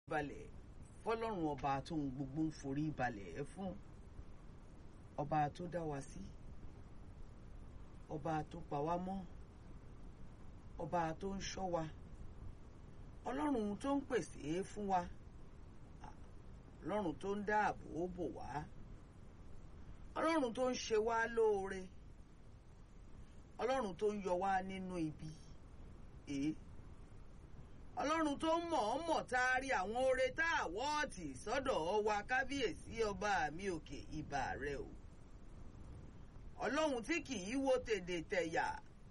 balẹ̀ fọlọ́run ọba tó ń gbogbo ń forí balẹ̀ ẹ fún ọba tó dá wa sí ọba tó pa wá mọ́ ọba tó ń ṣọ́ wa ọlọ́run tó ń pèsè fún wa ọlọ́run tó ń dáàbò bò wá ọlọ́run tó ń ṣe wá lóore ọlọ́run tó ń yọ wá nínú ibi èé ọlọ́run tó ń mọ̀ọ́mọ̀ taari àwọn oore tá a wọ́ọ̀tì sọ́dọ̀ wa kábíyèsí ọba mi òkè ìbà rẹ o ọlọ́run tí kì í wo tèdè tẹ̀yà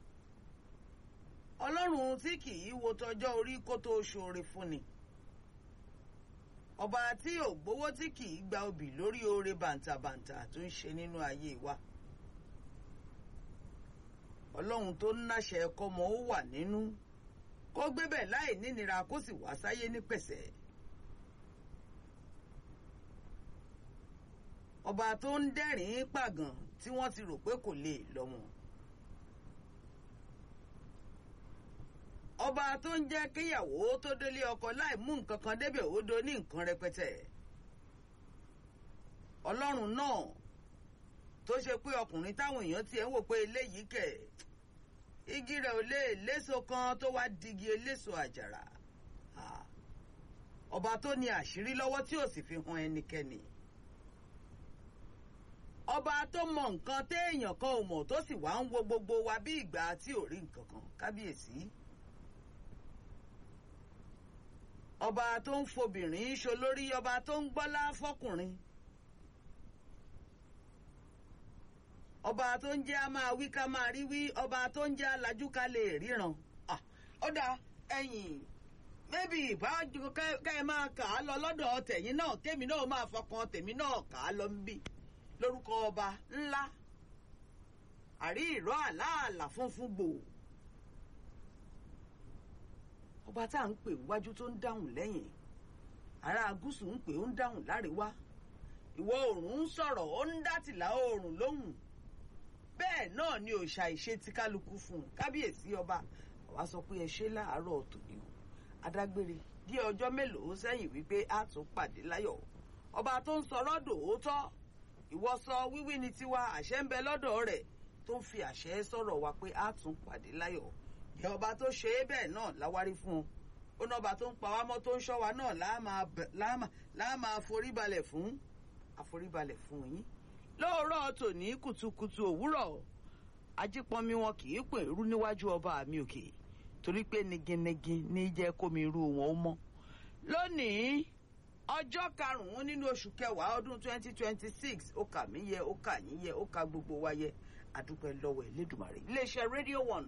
ọlọ́run tí kì í wo tọjọ́ orí kó tó ṣoore fúnni ọba tí ò gbowó tí kì í gba obì lórí oore bàǹtàbàǹtà tó ń ṣe nínú ayé wa ọlọ́run tó ń náṣẹ kọ́mọ ó wà nínú kó gbébẹ̀ láì nínira kó sì wá sáyé ní pẹ̀sẹ̀ ọba tó ń dẹ́rìn-ín pàgàn tí wọ́n ti rò pé kò lè lọ́wọ́n. ọba tó ń jẹ́ kíyàwó tó délé ọkọ láì mú nǹkan kan débẹ̀ ó do ní nǹkan rẹpẹtẹ. ọlọ́run náà tó ṣe pé ọkùnrin táwọn èèyàn tiẹ̀ ń wò pé eléyìí kẹ̀ igi rẹ̀ ò lè léso kan tó wá digi eléso àjàrà. ọba tó ní àṣírí lọ́wọ́ tí ò sì fi hàn ẹnikẹ́ni. ọba tó mọ nǹkan téèyàn kan ò mọ̀ tó sì wá ń wo gbogbo wa bí ìgbà tí ò rí nǹkan kan kábíyèsí. ọba tó ń fobìnrin ṣolórí ọba tó ń gbọ́lá fọkùnrin ọba tó ń jẹ́ a máa wí ká máa rí wí ọba tó ń jẹ́ alájú ká lè ríran ó dá ẹ̀yìn mẹ́bí ìbájú ká ẹ máa kà á lọ lọ́dọ̀ tẹ̀yìn náà kémi náà máa fọkàn tèmi náà kà á lọ níbí lórúkọ ọba ńlá àrí ìró àláàlà funfun gbòò ọba tá à ń pè wájú tó ń dáhùn lẹ́yìn ará gúúsù ń pè ó ń dáhùn láríwá ìwọ oòrùn ń sọ̀rọ̀ ó ń dátìlá oòrùn lóhùn bẹ́ẹ̀ náà ni òòṣà ìṣe ti kálukú fún un kábíyèsí ọba àwa sọ pé ẹ ṣe láàárọ̀ tòní o adágbére bí ọjọ́ mélòó sẹ́yìn wípé a tún pàdé láyọ̀ ọba tó ń sọ̀rọ̀ dòótọ́ ìwọ sọ wíwí ni tiwa àṣẹ ń bẹ lọ́dọ̀ rẹ̀ tó ń fi àṣẹ sọ̀rọ̀ wa pé a tún pàdé láyọ̀ ìyá ọba tó ṣe é bẹ́ẹ̀ náà láwárí fún un ó ní ọba tó ń pa wá mọ́ tó ń ṣọ́ wa náà láà máa foríbalẹ̀ fún àforíbalẹ̀ fún yín lóòrọ̀ tòní kùtùkùtù òwúrọ̀ ajípọnmi wọn kì í pè rú níwájú ọba mi òkè torí pé niginigi ní jẹ́ kómi irú wọn ó mọ́ lónìí ọjọ́ karùn-ún nínú oṣù kẹwàá ọdún 2026 ó kà mí yẹ ó kà yín yẹ ó kà gbogbo wa yẹ àdúpẹ́ lọ́wọ́ Elédùmarè iléeṣẹ́ rédíò one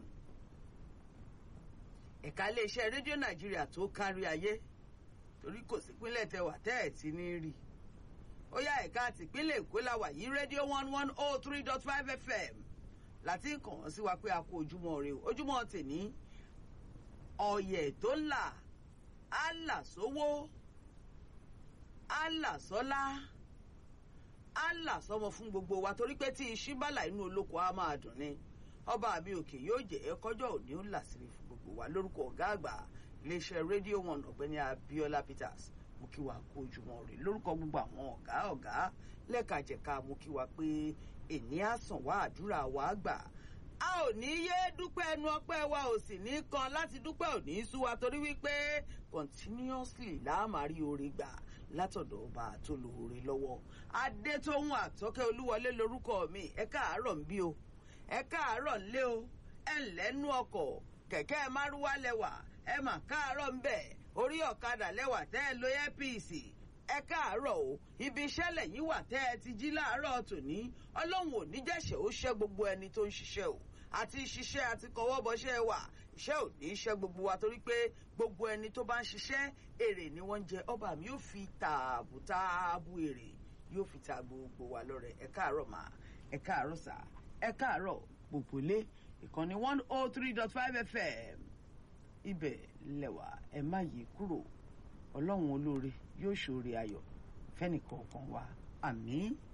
ẹ̀ka iléeṣẹ́ rédíò nàìjíríà tó kárí ayé torí kò sí pínlẹ̀ tẹwà tẹ́ ẹ̀ ti ní rí ó yá ẹ̀ka àtìpínlẹ̀ èkó la wà yí rédíò one one oh three dot five fm láti kàn án sí wa pé a kó ojúmọ́ rè ojúmọ́ tèní ọ̀yẹ̀ tó là á là sówó á là sọ́lá á là sọ́mọ fún gbogbo wa torí pé tí iṣẹ́ bàlà inú olóko á máa dùn ni ọba àbí òkè yóò jẹ́ kọjọ́ òní ó là síbi fún gbogbo wa lórúkọ ọ̀gá àgbà iléeṣẹ́ rédíò one ọ̀gbẹ́ni Abíọ́lá Peters mo kí wa kó ojúmọ́ rè lórúkọ gbogbo àwọn ọ̀gá ọ̀gá lẹ́kajẹ̀ka mo kí wa pé èní àsàn wá àdúrà wa gbà a ò ní yé dúpẹ́ ẹnu ọpẹ́ wa ò sì ní kan láti dúpẹ́ ò ní sú wa torí wípé continuously láàmárí oore gbà látọ̀dọ̀ ọba tó lóore lọ́wọ́ adétóhùn àtọ́kẹ́ olúwọlé lórúkọ mi ẹ káàárọ̀ ń bí o ẹ káàárọ̀ ńlé o ẹ ńlẹ́nu ọkọ̀ kẹ̀kẹ́ márúwá lẹ́wà ẹ mà káàárọ̀ ń bẹ̀ orí ọ̀kadà lẹ́wà tẹ́ ẹ lo ẹ́pìsì ẹ káàárọ̀ o ibi iṣẹ́ lẹ́yìn wà tẹ́ ẹ ti jí láàárọ̀ tòní ọlọ́run ò ní jẹ́ṣẹ̀ ó ṣẹ́ gbogbo ẹni tó ń ṣiṣẹ́ o àti ṣiṣẹ́ àti kọwọ́ bọṣẹ́ wà iṣẹ́ ò ní ṣẹ́ gbogbo wa torí pé gbogbo ẹni tó bá ń ṣiṣẹ́ èrè ni wọ́n ń jẹ ọba mi yóò fi tààbù tààbù èrè yóò fi ta gbogbo wa lọ́rẹ ẹ káàárọ̀ mà ẹ káàárọ̀ sà ẹ káàárọ̀ gbogbo lé ìkànnì one oh three dot five fm ibẹ̀ lẹ́wà ẹ má yí kúrò ọlọ́run olóore yóò ṣoore ayọ̀ fẹ́nìkọ̀ọ̀kan wa àmín.